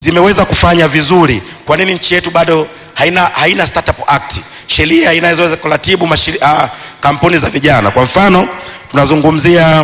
zimeweza kufanya vizuri. Kwa nini nchi yetu bado haina, haina startup act, sheria inayoweza kuratibu mashiri, uh, kampuni za vijana? Kwa mfano tunazungumzia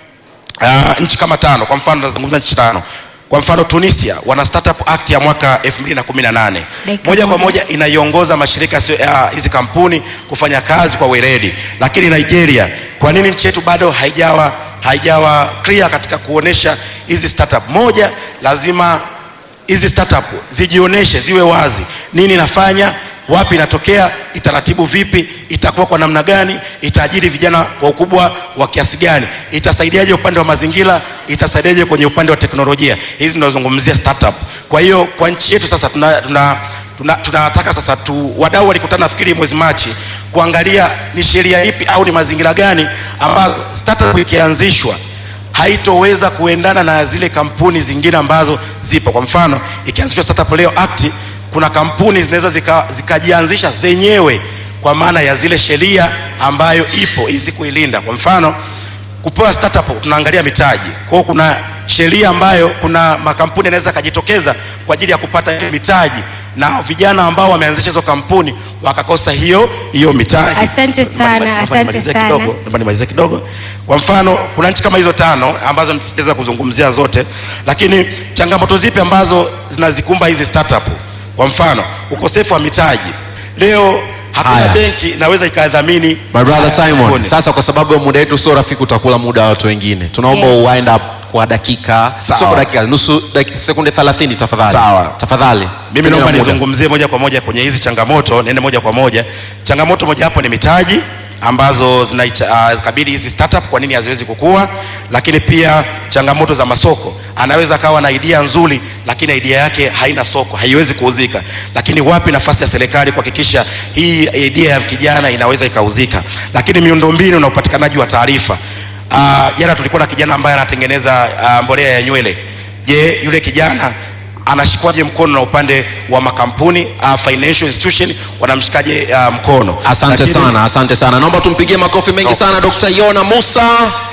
uh, nchi kama tano. Kwa mfano tunazungumzia nchi tano. Kwa mfano Tunisia wana startup act ya mwaka 2018 Dakika moja kwa moja. moja inaiongoza mashirika yasiyo- ya hizi kampuni kufanya kazi kwa weledi. Lakini Nigeria, kwa nini nchi yetu bado haijawa haijawa clear katika kuonesha hizi startup? Moja, lazima hizi startup zijioneshe, ziwe wazi, nini nafanya, wapi inatokea, itaratibu vipi, itakuwa kwa namna gani, itaajiri vijana kwa ukubwa wa kiasi gani, itasaidiaje upande wa mazingira, itasaidiaje kwenye upande wa teknolojia. Hizi tunazungumzia startup. Kwa hiyo kwa nchi yetu sasa tuna, tuna tuna- tunataka sasa tu, wadau walikutana nafikiri mwezi Machi kuangalia ni sheria ipi au ni mazingira gani ambazo startup ikianzishwa haitoweza kuendana na zile kampuni zingine ambazo zipo. Kwa mfano, ikianzishwa Startup Leo Act, kuna kampuni zinaweza zika- zikajianzisha zenyewe kwa maana ya zile sheria ambayo ipo ili kuilinda. Kwa mfano, kupewa startup tunaangalia mitaji. Kwa hiyo kuna sheria ambayo kuna makampuni yanaweza kajitokeza kwa ajili ya kupata hiyo mitaji na vijana ambao wameanzisha hizo kampuni wakakosa hiyo hiyo mitaji. Asante sana, Naomba asante nimalizie sana. kidogo naomba nimalizie kidogo. Kwa mfano, kuna nchi kama hizo tano ambazo nitaweza kuzungumzia zote, lakini changamoto zipi ambazo zinazikumba hizi startup? Kwa mfano, ukosefu wa mitaji. Leo hakuna Haya. benki inaweza ikadhamini My brother haya Simon, kampuni. sasa kwa sababu ya muda wetu sio rafiki, utakula muda wa watu wengine. Tunaomba Yes. uwind up kwa dakika, Sawa. sio kwa dakika, nusu dakika, sekunde 30 tafadhali. Sawa. Tafadhali. Mimi Tumia naomba muda. nizungumzie moja kwa moja kwenye hizi changamoto, niende moja kwa moja. Changamoto moja hapo ni mitaji ambazo zinakabili hizi startup, kwa nini haziwezi kukua? Lakini pia changamoto za masoko, anaweza akawa na idea nzuri, lakini idea yake haina soko, haiwezi kuuzika. Lakini wapi nafasi ya serikali kuhakikisha hii idea ya kijana inaweza ikauzika? Lakini miundombinu na upatikanaji wa taarifa. Ah, Jana tulikuwa na kijana ambaye anatengeneza ah, mbolea ya nywele. Je, yule kijana anashikwaje mkono na upande wa makampuni uh, financial institution wanamshikaje uh, mkono? Asante Lakini- sana, asante sana. Naomba tumpigie makofi mengi No. sana Dr. Yona Musa.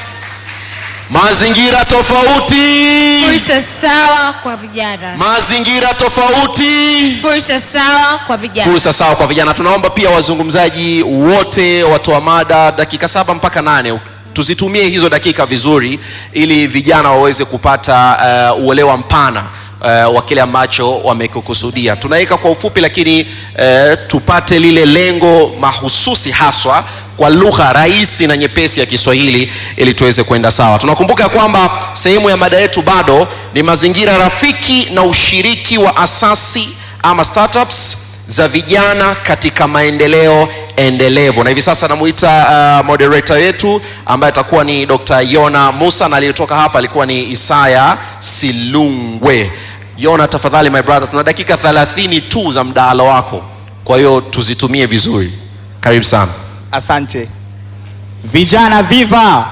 Mazingira tofauti, Fursa sawa kwa vijana. mazingira tofauti. Fursa sawa kwa vijana. fursa sawa kwa vijana. Tunaomba pia wazungumzaji wote, watoa mada, dakika saba mpaka nane tuzitumie hizo dakika vizuri, ili vijana waweze kupata uh, uelewa mpana uh, wa kile ambacho wamekukusudia. Tunaweka kwa ufupi, lakini uh, tupate lile lengo mahususi haswa kwa lugha rahisi na nyepesi ya Kiswahili ili tuweze kwenda sawa. Tunakumbuka kwamba sehemu ya mada yetu bado ni mazingira rafiki na ushiriki wa asasi ama startups za vijana katika maendeleo endelevu, na hivi sasa namuita uh, moderator yetu ambaye atakuwa ni Dr. Yona Musa na aliyetoka hapa alikuwa ni Isaya Silungwe. Yona, tafadhali my brother, tuna dakika 30 tu za mdahalo wako, kwa hiyo tuzitumie vizuri. Karibu sana. Asante vijana, viva!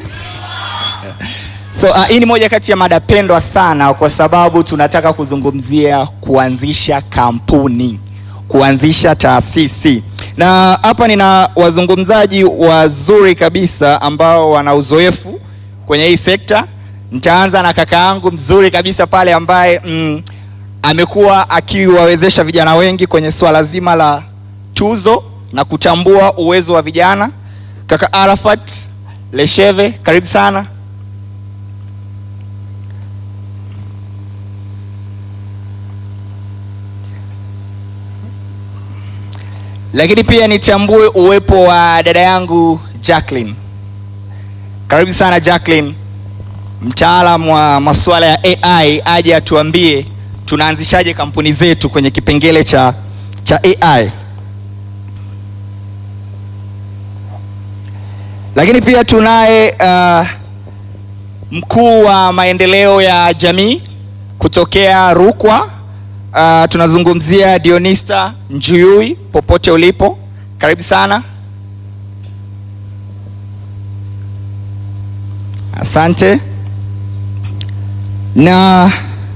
So uh, hii ni moja kati ya mada pendwa sana, kwa sababu tunataka kuzungumzia kuanzisha kampuni, kuanzisha taasisi, na hapa nina wazungumzaji wazuri kabisa ambao wana uzoefu kwenye hii sekta. Nitaanza na kaka yangu mzuri kabisa pale ambaye mm, amekuwa akiwawezesha vijana wengi kwenye swala zima la tuzo na kutambua uwezo wa vijana. Kaka Arafat Lesheve, karibu sana. Lakini pia nitambue uwepo wa dada yangu Jacqueline. Karibu sana Jacqueline, mtaalamu wa masuala ya AI, aje atuambie tunaanzishaje kampuni zetu kwenye kipengele cha cha AI. Lakini pia tunaye uh, mkuu wa maendeleo ya jamii kutokea Rukwa. Uh, tunazungumzia Dionista Njuyui, popote ulipo, karibu sana. Asante. Na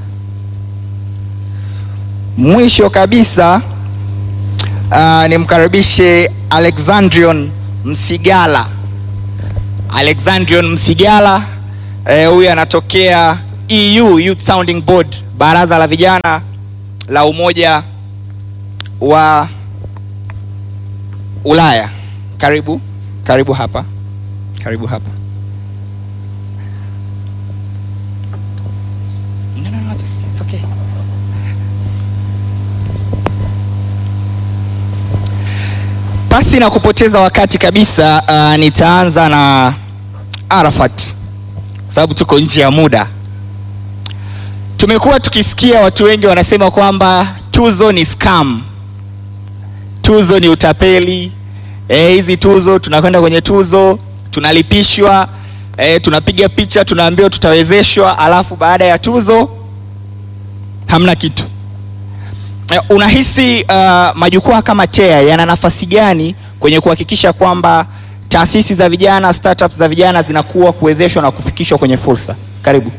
mwisho kabisa uh, nimkaribishe Alexandrion Msigala. Alexandrion Msigala eh, huyu anatokea EU Youth Sounding Board, baraza la vijana la Umoja wa Ulaya. Karibu, karibu hapa, karibu hapa. No, no, no, just, it's okay. Pasi na kupoteza wakati kabisa, uh, nitaanza na Arafat sababu tuko nje ya muda. Tumekuwa tukisikia watu wengi wanasema kwamba tuzo ni scam, tuzo ni utapeli. Eh, hizi tuzo, tunakwenda kwenye tuzo tunalipishwa, eh, tunapiga picha, tunaambiwa tutawezeshwa, alafu baada ya tuzo hamna kitu. Eh, Unahisi uh, majukwaa kama TEA yana nafasi gani kwenye kuhakikisha kwamba taasisi za vijana, startups za vijana zinakuwa kuwezeshwa na kufikishwa kwenye fursa? Karibu.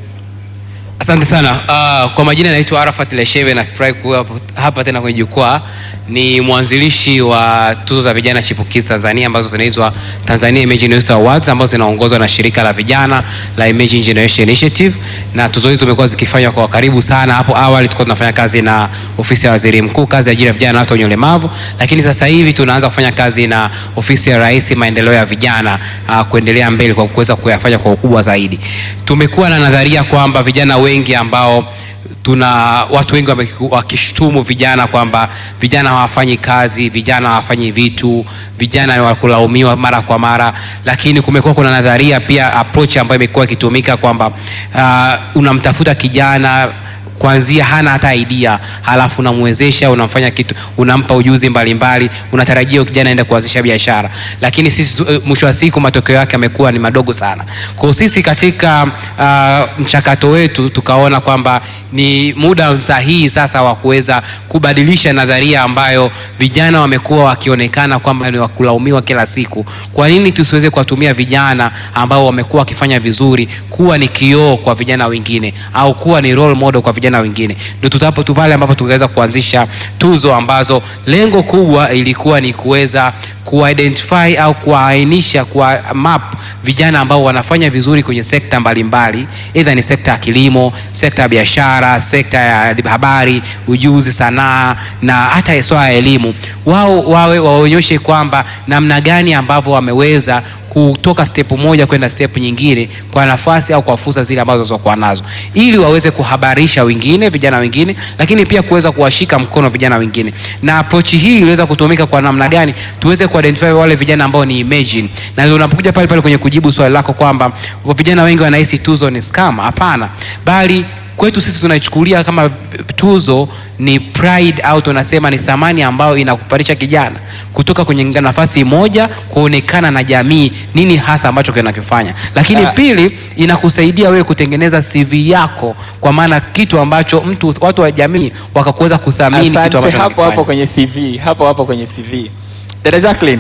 Asante sana. Uh, kwa majina naitwa Arafat Lesheve, nafurahi kuwa hapo- hapa tena kwenye jukwaa. Ni mwanzilishi wa tuzo za vijana chipukizi Tanzania ambazo zinaitwa Tanzania Emerging Youth Awards ambazo zinaongozwa na shirika la vijana la Emerging Generation Initiative, na tuzo hizo zimekuwa zikifanywa kwa karibu sana. Hapo awali tulikuwa tunafanya kazi na ofisi ya waziri mkuu, kazi ya ajira ya vijana na watu wenye ulemavu, lakini sasa hivi tunaanza kufanya kazi na ofisi ya rais maendeleo ya vijana, uh, kuendelea mbele kwa kuweza kuyafanya kwa ukubwa zaidi. Tumekuwa na nadharia kwamba vijana wengi ambao tuna watu wengi wame- wakishtumu vijana kwamba vijana hawafanyi kazi, vijana hawafanyi vitu, vijana ni wakulaumiwa mara kwa mara, lakini kumekuwa kuna nadharia pia approach ambayo imekuwa ikitumika kwamba uh, unamtafuta kijana kuanzia hana hata idea, halafu unamwezesha, unamfanya kitu, unampa ujuzi mbalimbali, unatarajia huyo kijana aende kuanzisha biashara, lakini sisi tu- eh, mwisho wa siku matokeo yake yamekuwa ni madogo sana. Kwa hiyo sisi katika uh, mchakato wetu tukaona kwamba ni muda sahihi sasa wa kuweza kubadilisha nadharia ambayo vijana wamekuwa wakionekana kwamba ni wakulaumiwa kila siku. Kwa nini tusiweze kuwatumia vijana ambao wamekuwa wakifanya vizuri kuwa ni kioo kwa vijana wengine au kuwa ni role model kwa vijana wengine? Ndio tutapo tu pale ambapo tukaweza kuanzisha tuzo ambazo lengo kubwa ilikuwa ni kuweza kuidentify au kuwaainisha kwa map vijana ambao wanafanya vizuri kwenye sekta mbalimbali, aidha ni sekta ya kilimo, sekta ya biashara, sekta ya habari, ujuzi, sanaa na hata swala ya elimu. Wao wawe waonyeshe kwamba namna gani ambavyo wameweza kutoka step moja kwenda step nyingine kwa nafasi au kwa fursa zile ambazo walizokuwa nazo, ili waweze kuhabarisha wengine, vijana wengine, lakini pia kuweza kuwashika mkono vijana wengine. Na approach hii iliweza kutumika kwa namna gani? Tuweze kuidentify wale vijana ambao ni emerging, na ndio unapokuja pale pale kwenye kujibu swali lako kwamba vijana wengi wanahisi tuzo ni scam. Hapana, bali kwetu sisi tunaichukulia kama tuzo ni pride au tunasema ni thamani ambayo inakupandisha kijana kutoka kwenye nafasi moja kuonekana na jamii nini hasa ambacho kinakifanya, lakini Ah. pili inakusaidia wewe kutengeneza CV yako, kwa maana kitu ambacho mtu watu wa jamii wakakuweza kuthamini kitu Asante, ambacho hapo hapo unakifanya. kwenye CV, hapo hapo kwenye CV. Dada Jacqueline,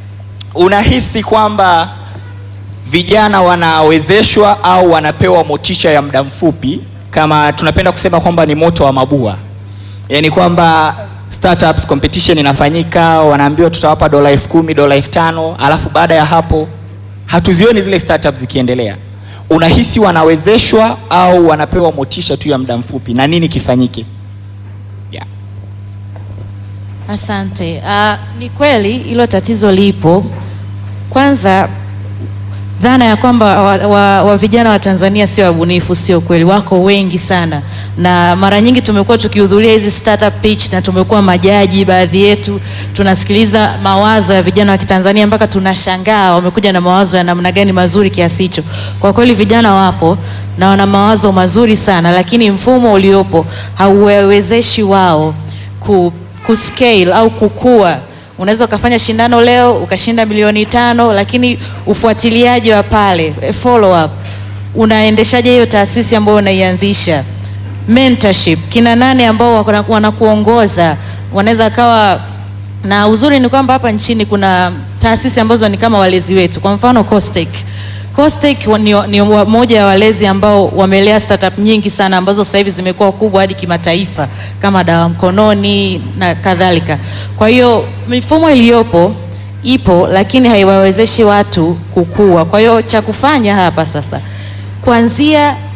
unahisi kwamba vijana wanawezeshwa au wanapewa motisha ya muda mfupi, kama tunapenda kusema kwamba ni moto wa mabua, yaani kwamba startups competition inafanyika, wanaambiwa tutawapa dola elfu kumi dola elfu tano alafu baada ya hapo hatuzioni zile startups zikiendelea. Unahisi wanawezeshwa au wanapewa motisha tu ya muda mfupi, na nini kifanyike? Yeah. Asante. Uh, ni kweli hilo tatizo lipo. Kwanza dhana ya kwamba wa, wa, wa vijana wa Tanzania sio wabunifu sio kweli, wako wengi sana, na mara nyingi tumekuwa tukihudhuria hizi startup pitch na tumekuwa majaji, baadhi yetu tunasikiliza mawazo ya vijana wa Kitanzania mpaka tunashangaa wamekuja na mawazo ya namna gani mazuri kiasi hicho. Kwa kweli vijana wapo na wana mawazo mazuri sana, lakini mfumo uliopo hauwawezeshi wao ku, kuscale au kukua. Unaweza ukafanya shindano leo ukashinda milioni tano, lakini ufuatiliaji wa pale eh, follow up, unaendeshaje hiyo taasisi ambayo unaianzisha? Mentorship, kina nane ambao wana- wanakuongoza wanaweza kawa na uzuri ni kwamba hapa nchini kuna taasisi ambazo ni kama walezi wetu, kwa mfano Costech. Costech wa- ni, ni wa- moja ya walezi ambao wamelea startup nyingi sana ambazo sasa hivi zimekuwa kubwa hadi kimataifa kama dawa mkononi na kadhalika. Kwa hiyo mifumo iliyopo ipo, lakini haiwawezeshi watu kukua. Kwa hiyo cha kufanya hapa sasa kuanzia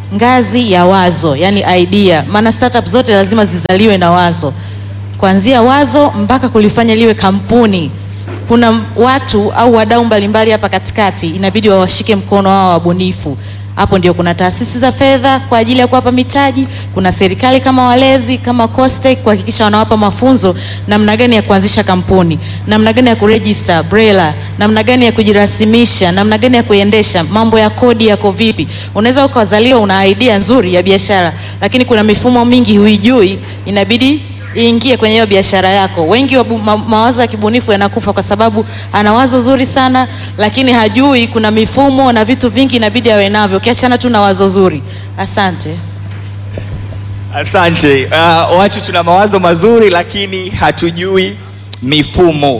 ngazi ya wazo, yani idea. Maana startup zote lazima zizaliwe na wazo, kuanzia wazo mpaka kulifanya liwe kampuni. Kuna watu au wadau mbalimbali hapa katikati, inabidi wawashike mkono wao wabunifu. Hapo ndio kuna taasisi za fedha kwa ajili ya kuwapa mitaji, kuna serikali kama walezi kama COSTECH kuhakikisha wanawapa mafunzo namna gani ya kuanzisha kampuni, namna gani ya kuregister BRELA, namna gani ya kujirasimisha, namna gani ya kuendesha, mambo ya kodi yako vipi. Unaweza ukazaliwa una idea nzuri ya biashara, lakini kuna mifumo mingi huijui, inabidi iingie kwenye hiyo biashara yako. Wengi wa bu- ma, mawazo ya kibunifu yanakufa kwa sababu ana wazo zuri sana, lakini hajui kuna mifumo na vitu vingi inabidi awe navyo, ukiachana tu na wazo zuri. Asante. Asante. Uh, watu tuna mawazo mazuri lakini hatujui mifumo.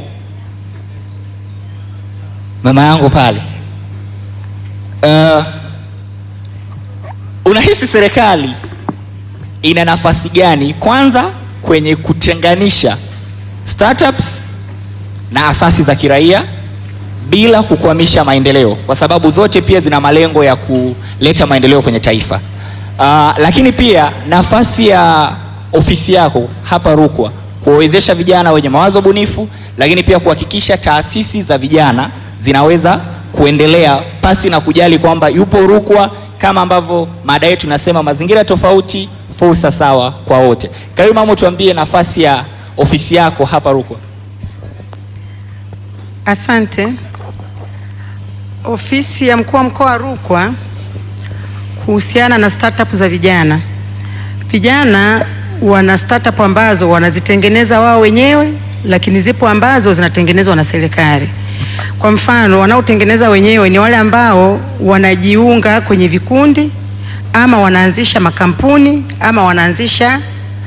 Mama yangu pale, uh, unahisi serikali ina nafasi gani kwanza kwenye kutenganisha startups na asasi za kiraia bila kukwamisha maendeleo, kwa sababu zote pia zina malengo ya kuleta maendeleo kwenye taifa. Uh, lakini pia nafasi ya ofisi yako hapa Rukwa kuwawezesha vijana wenye mawazo bunifu, lakini pia kuhakikisha taasisi za vijana zinaweza kuendelea pasi na kujali kwamba yupo Rukwa, kama ambavyo mada yetu inasema mazingira tofauti, fursa sawa kwa wote. Karibu mama, tuambie nafasi ya ofisi yako hapa Rukwa. Asante. Ofisi ya mkuu wa mkoa wa Rukwa kuhusiana na startup za vijana. Vijana wana startup ambazo wanazitengeneza wao wenyewe, lakini zipo ambazo zinatengenezwa na serikali. Kwa mfano, wanaotengeneza wenyewe ni wale ambao wanajiunga kwenye vikundi ama wanaanzisha makampuni ama wanaanzisha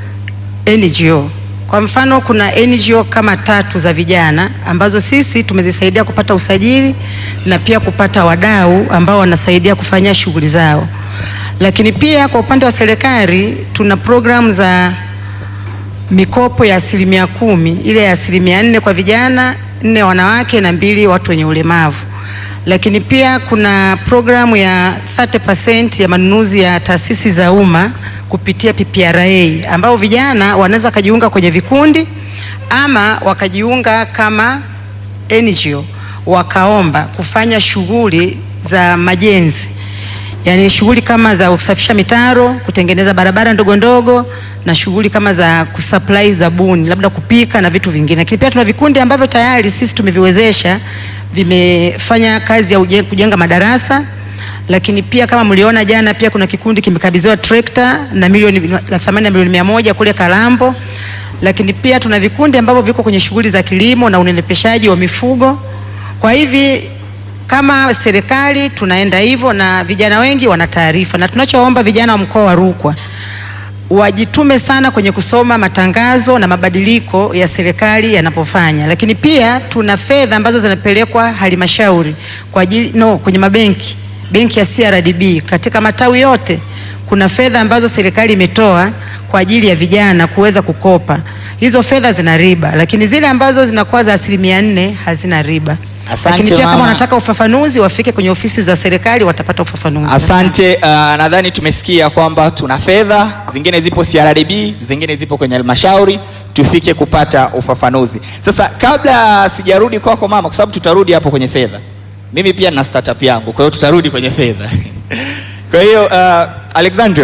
NGO. Kwa mfano kuna NGO kama tatu za vijana ambazo sisi tumezisaidia kupata usajili na pia kupata wadau ambao wanasaidia kufanya shughuli zao. Lakini pia kwa upande wa serikali tuna programu za mikopo ya asilimia kumi, ile ya asilimia nne kwa vijana, nne wanawake na mbili watu wenye ulemavu. Lakini pia kuna programu ya 30% ya manunuzi ya taasisi za umma kupitia PPRA ambao vijana wanaweza wakajiunga kwenye vikundi ama wakajiunga kama NGO wakaomba kufanya shughuli za majenzi, yaani shughuli kama za kusafisha mitaro, kutengeneza barabara ndogo ndogo na shughuli kama za kusupply zabuni, labda kupika na vitu vingine. Lakini pia tuna vikundi ambavyo tayari sisi tumeviwezesha vimefanya kazi ya uje- kujenga madarasa lakini pia kama mliona jana, pia kuna kikundi kimekabidhiwa trekta na milioni la thamani ya milioni mia moja kule Kalambo. Lakini pia tuna vikundi ambavyo viko kwenye shughuli za kilimo na unenepeshaji wa mifugo. Kwa hivi kama serikali tunaenda hivyo, na vijana wengi wana taarifa, na tunachoomba vijana wa mkoa wa Rukwa wajitume sana kwenye kusoma matangazo na mabadiliko ya serikali yanapofanya, lakini pia tuna fedha ambazo zinapelekwa halmashauri kwa ajili no, kwenye mabenki, benki ya CRDB katika matawi yote kuna fedha ambazo serikali imetoa kwa ajili ya vijana kuweza kukopa. Hizo fedha zina riba, lakini zile ambazo zinakuwa za asilimia nne hazina riba. Asante, lakini pia mama. kama wanataka ufafanuzi wafike kwenye ofisi za serikali watapata ufafanuzi. Asante. Uh, nadhani tumesikia kwamba tuna fedha zingine zipo CRDB, zingine zipo kwenye halmashauri, tufike kupata ufafanuzi. Sasa kabla sijarudi kwako mama, kwa sababu tutarudi hapo kwenye fedha, mimi pia na startup yangu, kwa hiyo tutarudi kwenye fedha. Kwa hiyo uh, Alexandrian,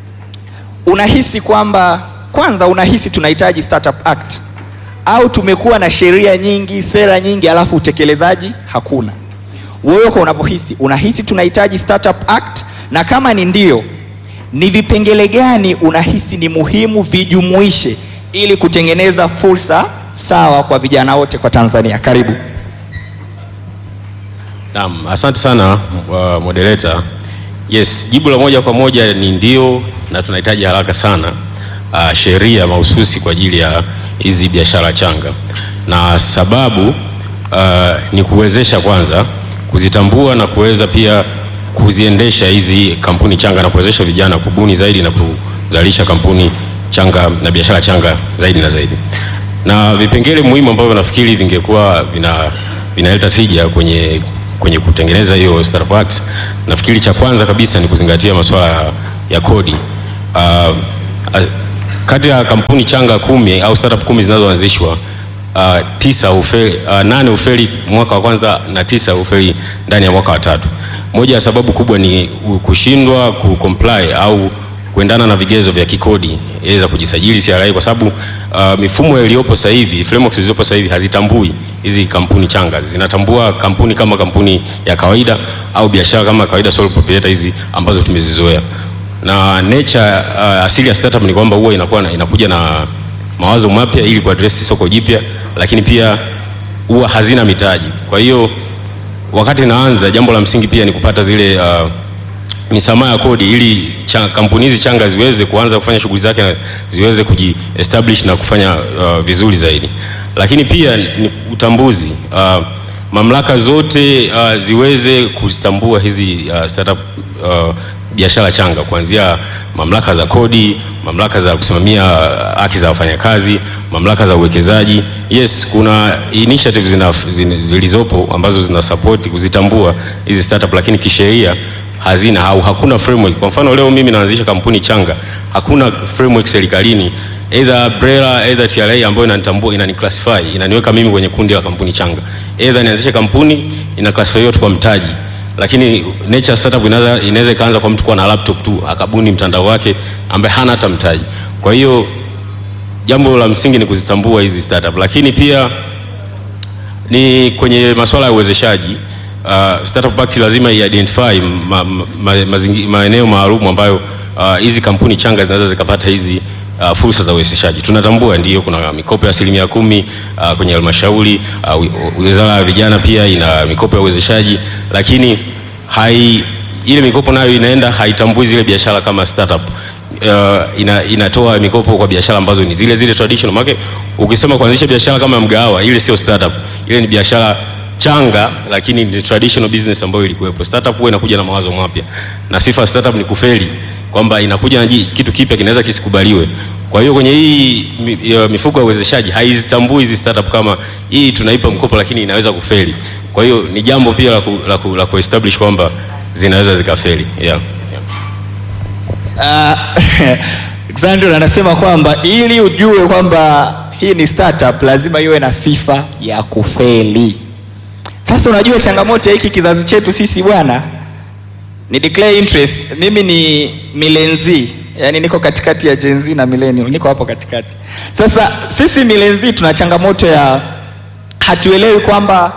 unahisi kwamba kwanza, unahisi tunahitaji Startup Act au tumekuwa na sheria nyingi, sera nyingi, alafu utekelezaji hakuna? Wewe kwa unavyohisi, unahisi tunahitaji Startup Act? Na kama ni ndio, ni vipengele gani unahisi ni muhimu vijumuishe ili kutengeneza fursa sawa kwa vijana wote kwa Tanzania? Karibu. Naam, asante sana uh, moderator. Yes, jibu la moja kwa moja ni ndio, na tunahitaji haraka sana uh, sheria mahususi kwa ajili ya hizi biashara changa, na sababu uh, ni kuwezesha kwanza kuzitambua na kuweza pia kuziendesha hizi kampuni changa na kuwezesha vijana kubuni zaidi na kuzalisha kampuni changa na biashara changa zaidi na zaidi, na vipengele muhimu ambavyo nafikiri vingekuwa vina vinaleta tija kwenye kwenye kutengeneza hiyo Startup Act, nafikiri cha kwanza kabisa ni kuzingatia masuala ya, ya kodi. Uh, kati ya kampuni changa kumi au startup kumi zinazoanzishwa uh, tisa ufeli, uh, nane ufeli mwaka wa kwanza na tisa ufeli ndani ya mwaka wa tatu. Moja ya sababu kubwa ni kushindwa kucomply au kuendana na vigezo vya kikodi za kujisajili CRA, kwa sababu uh, mifumo iliyopo sasa hivi, frameworks zilizopo sasa hivi hazitambui hizi kampuni changa, zinatambua kampuni kama kampuni ya kawaida au biashara kama kawaida, sole proprietor hizi ambazo tumezizoea na nature uh, asili ya startup ni kwamba huwa inakuwa inakuja na mawazo mapya ili kuaddress soko jipya, lakini pia huwa hazina mitaji. Kwa hiyo wakati naanza, jambo la msingi pia ni kupata zile uh, misamaha ya kodi ili cha, kampuni hizi changa ziweze kuanza kufanya shughuli zake na ziweze kujiestablish na kufanya uh, vizuri zaidi. Lakini pia ni utambuzi uh, mamlaka zote uh, ziweze kuzitambua hizi uh, startup uh, biashara changa kuanzia mamlaka za kodi, mamlaka za kusimamia haki za wafanyakazi, mamlaka za uwekezaji. Yes, kuna initiatives zina, zina, zilizopo ambazo zina support kuzitambua hizi startup, lakini kisheria hazina au hakuna framework. Kwa mfano leo mimi naanzisha kampuni changa, hakuna framework serikalini either BRELA either TRA ambayo inanitambua inaniclassify, inaniweka mimi kwenye kundi la kampuni changa. Either nianzishe kampuni ina classify yote kwa mtaji lakini nature startup inaweza inaweza ikaanza kwa mtu kuwa na laptop tu akabuni mtandao wake ambaye hana hata mtaji. Kwa hiyo jambo la msingi ni kuzitambua hizi startup, lakini pia ni kwenye masuala ya uwezeshaji. Uh, Startup Act lazima identify ma, ma, ma, maeneo maalum ambayo hizi uh, kampuni changa zinaweza zikapata hizi uh, fursa za uwezeshaji. Tunatambua ndio kuna mikopo ya asilimia kumi uh, kwenye halmashauri uh, Wizara ya Vijana pia ina mikopo ya uwezeshaji, lakini hai ile mikopo nayo inaenda haitambui zile biashara kama startup. Uh, ina, inatoa mikopo kwa biashara ambazo ni zile zile traditional. Maana ukisema kuanzisha biashara kama mgahawa, ile sio startup, ile ni biashara changa lakini ni traditional business ambayo ilikuwepo. Startup huwa inakuja na mawazo mapya, na sifa startup ni kufeli kwamba inakuja na kitu kipya kinaweza kisikubaliwe. Kwa hiyo kwenye hii mifuko ya uwezeshaji haizitambui hizi startup kama hii tunaipa mkopo lakini inaweza kufeli. Kwa hiyo ni jambo pia la ku, la ku, la kuestablish kwamba zinaweza zikafeli. Yeah. Uh, Xandro anasema kwamba ili ujue kwamba hii ni startup lazima iwe na sifa ya kufeli. Sasa unajua changamoto ya hiki kizazi chetu sisi bwana ni declare interest. Mimi ni milenzi, yani niko katikati ya Gen Z na millennial, niko hapo katikati. Sasa sisi milenzi tuna changamoto ya hatuelewi kwamba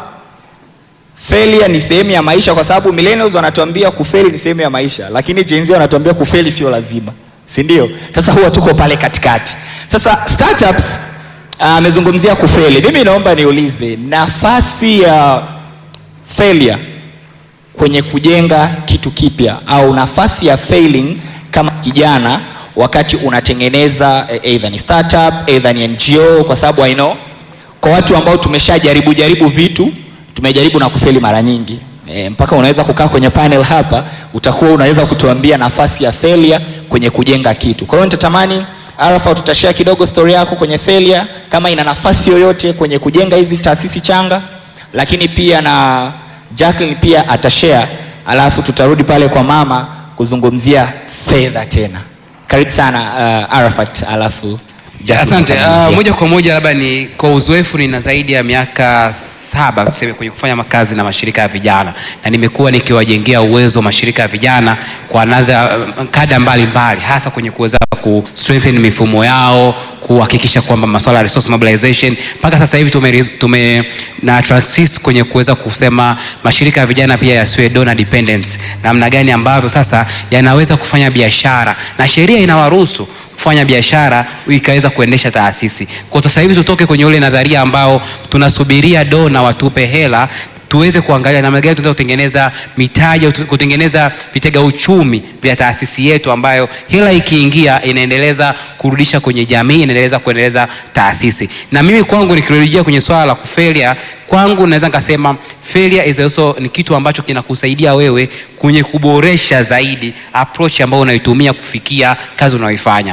failure ni sehemu ya maisha, kwa sababu millennials wanatuambia kufeli ni sehemu ya maisha, lakini Gen Z wanatuambia kufeli sio lazima, si ndio? Sasa huwa tuko pale katikati. Sasa startups amezungumzia uh, kufeli. Mimi naomba niulize nafasi ya uh, failure kwenye kujenga kitu kipya au nafasi ya failing kama kijana wakati unatengeneza either ni startup either ni NGO, kwa sababu I know kwa watu ambao tumeshajaribu jaribu vitu tumejaribu na kufeli mara nyingi e, mpaka unaweza kukaa kwenye panel hapa utakuwa unaweza kutuambia nafasi ya failure kwenye kujenga kitu. Kwa hiyo nitatamani Arafa tutashare kidogo story yako kwenye failure kama ina nafasi yoyote kwenye kujenga hizi taasisi changa, lakini pia na Jacqueline pia atashare, alafu tutarudi pale kwa mama kuzungumzia fedha tena. Karibu sana uh, Arafat, alafu Jacqueline Asante. atamalizia. Uh, moja kwa moja labda ni kwa uzoefu, nina zaidi ya miaka saba tuseme kwenye kufanya makazi na mashirika ya vijana, na nimekuwa nikiwajengea uwezo mashirika ya vijana kwa nadha kada mbalimbali, hasa kwenye kuweza ku strengthen mifumo yao, kuhakikisha kwamba masuala ya resource mobilization mpaka sasa hivi tume, tume na transit kwenye kuweza kusema mashirika ya vijana pia yasiwe donor dependence, namna gani ambavyo sasa yanaweza kufanya biashara na sheria inawaruhusu kufanya biashara ikaweza kuendesha taasisi. Kwa sasa hivi tutoke kwenye ule nadharia ambao tunasubiria dona watupe hela tuweze kuangalia namna gani tunaweza kutengeneza mitaji au kutengeneza vitega uchumi vya taasisi yetu ambayo hela ikiingia inaendeleza kurudisha kwenye jamii, inaendeleza kuendeleza taasisi. Na mimi kwangu nikirejea kwenye swala la kufelia, kwangu naweza nikasema failure is also ni kitu ambacho kinakusaidia wewe kwenye kuboresha zaidi approach ambayo unaitumia kufikia kazi unayoifanya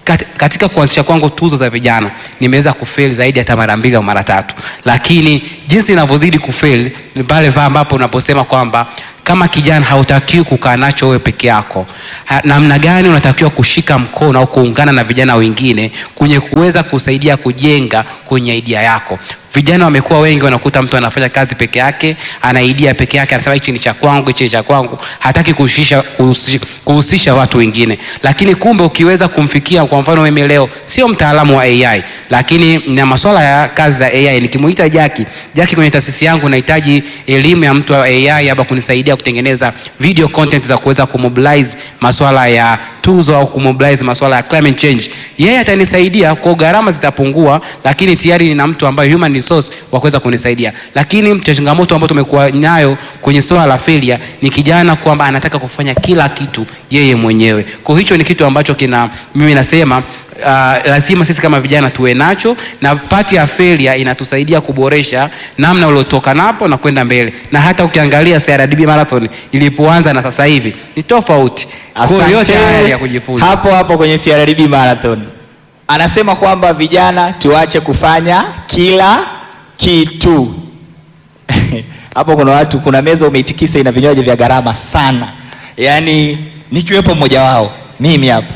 Kat- katika kuanzisha kwangu tuzo za vijana nimeweza kufeli zaidi hata mara mbili au mara tatu, lakini jinsi inavyozidi kufeli ni pale pale ambapo unaposema kwamba kama kijana hautakiwi kukaa nacho wewe peke yako. Ha- Namna gani unatakiwa kushika mkono au kuungana na vijana wengine kwenye kuweza kusaidia kujenga kwenye idea yako. Vijana wamekuwa wengi, wanakuta mtu anafanya kazi peke yake, ana idea peke yake, anasema hichi ni cha kwangu, hichi ni cha kwangu, hataki kuhusisha, kuhusisha, kuhusisha watu wengine. Lakini kumbe ukiweza kumfikia, kwa mfano mimi leo sio mtaalamu wa AI, lakini na masuala ya kazi za AI, nikimuita Jaki, Jaki kwenye taasisi yangu nahitaji elimu ya mtu wa AI hapa kunisaidia kutengeneza video content za kuweza kumobilize masuala ya tuzo au kumobilize masuala ya climate change. Yeye atanisaidia kwa gharama zitapungua, lakini tayari nina mtu ambaye human resource wa kuweza kunisaidia. Lakini changamoto ambayo tumekuwa nayo kwenye swala la failure ni kijana kwamba anataka kufanya kila kitu yeye mwenyewe. Kwa hicho ni kitu ambacho kina mimi nasema Uh, lazima sisi kama vijana tuwe nacho na pati ya failure inatusaidia kuboresha namna uliotoka napo na kwenda mbele, na hata ukiangalia CRDB marathon ilipoanza na sasa hivi ni tofauti. Kwa hiyo yote Asante. haya ni ya kujifunza. Hapo hapo kwenye CRDB Marathon anasema kwamba vijana tuache kufanya kila kitu. Hapo kuna watu, kuna meza umeitikisa ina vinywaji vya gharama sana, yaani nikiwepo mmoja wao mimi hapa.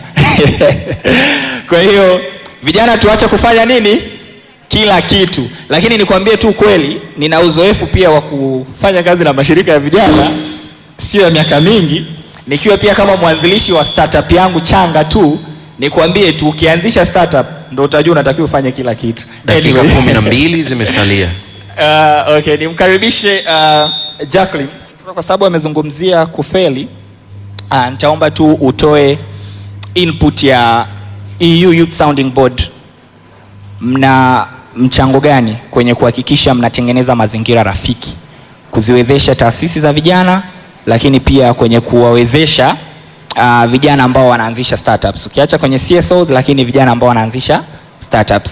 Kwa hiyo vijana tuache kufanya nini? Kila kitu. Lakini nikwambie tu kweli, nina uzoefu pia wa kufanya kazi na mashirika ya vijana sio ya miaka mingi, nikiwa pia kama mwanzilishi wa startup yangu changa tu, nikwambie tu ukianzisha startup ndo utajua unatakiwa ufanye kila kitu. dakika Anyway. kumi na mbili zimesalia Uh, okay, nimkaribishe uh, Jacqueline kwa sababu amezungumzia kufeli. Uh, nitaomba tu utoe input ya EU Youth Sounding Board. Mna mchango gani kwenye kuhakikisha mnatengeneza mazingira rafiki kuziwezesha taasisi za vijana, lakini pia kwenye kuwawezesha uh, vijana ambao wanaanzisha startups, ukiacha kwenye CSOs, lakini vijana ambao wanaanzisha startups.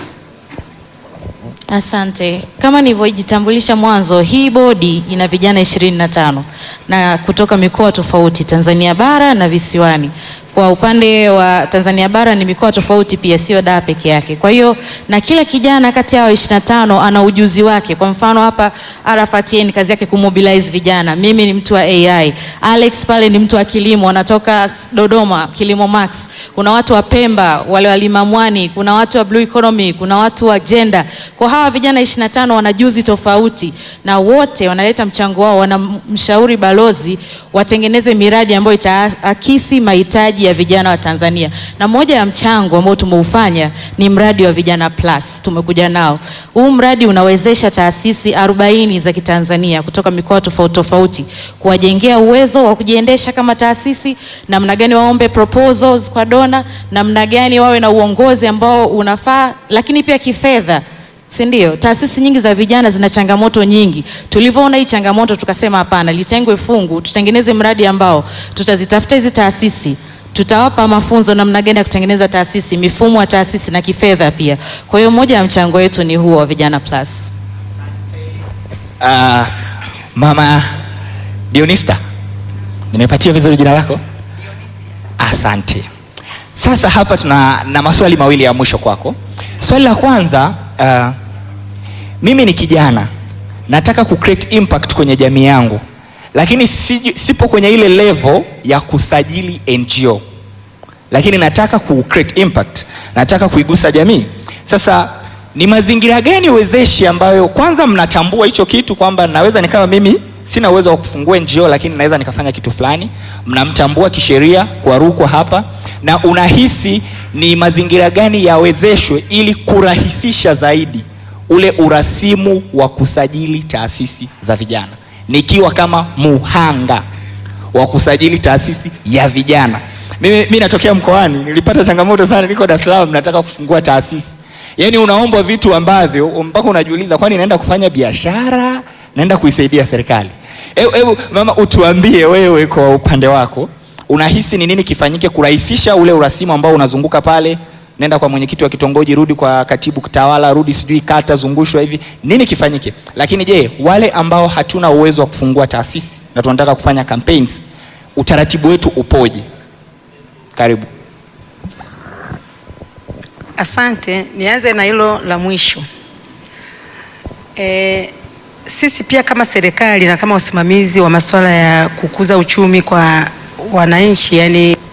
Asante. Kama nilivyojitambulisha mwanzo, hii bodi ina vijana ishirini na tano na kutoka mikoa tofauti Tanzania bara na visiwani. Kwa upande wa Tanzania bara ni mikoa tofauti pia, sio Dar peke yake. Kwa hiyo na kila kijana kati ya hao 25 ana ujuzi wake. Kwa mfano hapa Arafat yeye ni kazi yake kumobilize vijana. Mimi ni mtu wa AI. Alex pale ni mtu wa kilimo, anatoka Dodoma, Kilimo Max. Kuna watu wa Pemba, wale wa Limamwani, kuna watu wa Blue Economy, kuna watu wa gender. Kwa hawa vijana 25 wana juzi tofauti na wote wanaleta mchango wao, wanamshauri balozi watengeneze miradi ambayo itaakisi mahitaji ya vijana wa Tanzania. Na moja ya mchango ambao tumeufanya ni mradi wa Vijana Plus. Tumekuja nao. Huu mradi unawezesha taasisi 40 za Kitanzania kutoka mikoa tofauti tofauti kuwajengea uwezo wa kujiendesha kama taasisi, namna gani waombe proposals kwa dona, namna gani wawe na uongozi ambao unafaa, lakini pia kifedha si ndio? Taasisi nyingi za vijana zina changamoto nyingi. Tulivyoona hii changamoto, tukasema hapana, litengwe fungu, tutengeneze mradi ambao tutazitafuta hizi taasisi, tutawapa mafunzo namna gani ya kutengeneza taasisi, mifumo ya taasisi na kifedha pia. Kwa hiyo moja ya mchango wetu ni huo wa Vijana Plus. Uh, mama Dionista, nimepatia vizuri jina lako? Asante. Sasa hapa tuna na maswali mawili ya mwisho kwako. Swali la kwanza, uh, mimi ni kijana nataka ku create impact kwenye jamii yangu, lakini si, sipo kwenye ile level ya kusajili NGO, lakini nataka ku create impact, nataka kuigusa jamii. Sasa ni mazingira gani wezeshi ambayo kwanza mnatambua hicho kitu kwamba naweza nikawa mimi sina uwezo wa kufungua NGO lakini naweza nikafanya kitu fulani, mnamtambua kisheria kwa Rukwa hapa, na unahisi ni mazingira gani yawezeshwe ili kurahisisha zaidi ule urasimu wa kusajili taasisi za vijana, nikiwa kama muhanga wa kusajili taasisi ya vijana. Mimi, mimi natokea mkoani, nilipata changamoto sana, niko Dar es Salaam, nataka kufungua taasisi. Yaani unaomba vitu ambavyo mpaka unajiuliza, kwani naenda kufanya biashara, naenda kuisaidia serikali? Hebu hebu mama, utuambie wewe kwa upande wako, unahisi ni nini kifanyike kurahisisha ule urasimu ambao unazunguka pale? Nenda kwa mwenyekiti wa kitongoji, rudi kwa katibu tawala, rudi sijui kata, zungushwa hivi, nini kifanyike? Lakini je, wale ambao hatuna uwezo wa kufungua taasisi na tunataka kufanya campaigns, utaratibu wetu upoje? Karibu. Asante, nianze na hilo la mwisho. E, sisi pia kama serikali na kama wasimamizi wa masuala ya kukuza uchumi kwa wananchi, yani